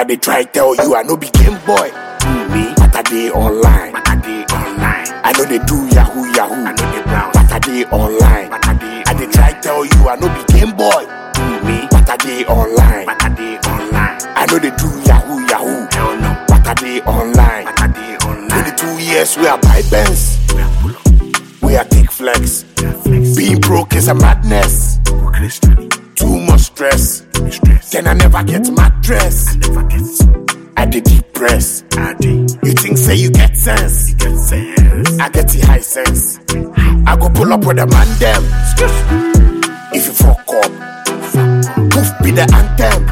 I dey try tell you I no be game boy. Me, but I dey online. But I dey online. I know they do yahoo yahoo. I know they brown. But I dey online. But I dey. I dey try tell you I no be game boy. Me, but I dey online. But I dey online. I know they do yahoo yahoo. Hell no. But I dey online. But I dey online. 22 years we are buy Benz. We are take flex. Being broke is a madness. Too much stress. Then I never get mattress. I did depress. You think say you get sense? I get the high sense. I go pull up with a man them. If you fuck up, poof be the anthem.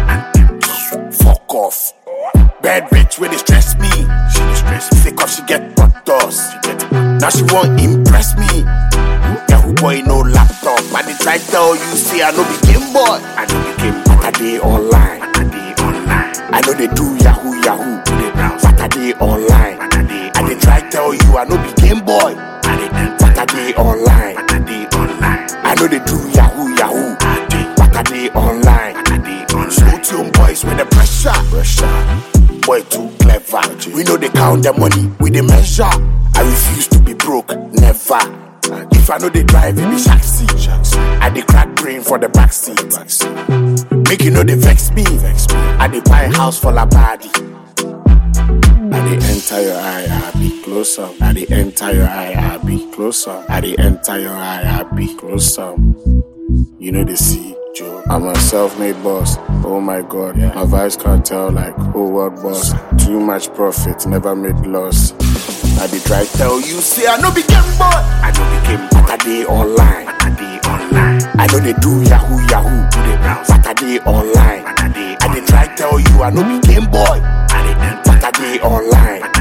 Fuck off. Bad bitch when they stress me. She dey stress me. Sick of she get butters. Now she won't impress me. Yahoo boy no laptop. I dey try tell you say I no be game boy. I no be game boy. But I dey online. But I dey online. I know they do yahoo yahoo. They browse. But I dey online. But I dey. I dey try tell you I no be game boy. I dey enter. But I dey online. But I dey online. I know they do yahoo yahoo. But I dey online. But I dey online. Slow tune boys with the pressure. Pressure. Boy too clever. We know they count the money. We the measure. I refuse to be broke. Never. If I know they drive, it be shack seat. I dey crack brain for the back seat. Make you know they vex me. I dey buy house for la body. I dey enter your eye, I be close up. I dey enter your eye, I be close up. I dey enter your eye, I be close up. You know the see, Joe. I'm a self-made boss. Oh my god, my vibes can't tell like whole world boss. Too much profit, never made loss. I dey try tell you, say I no be game boy. I no be game boy. But I dey online. But I dey online. I know they do yahoo yahoo. Do they browse? But I dey online. But I dey. I dey try tell you I no be game boy. I dey enter. But I dey online. But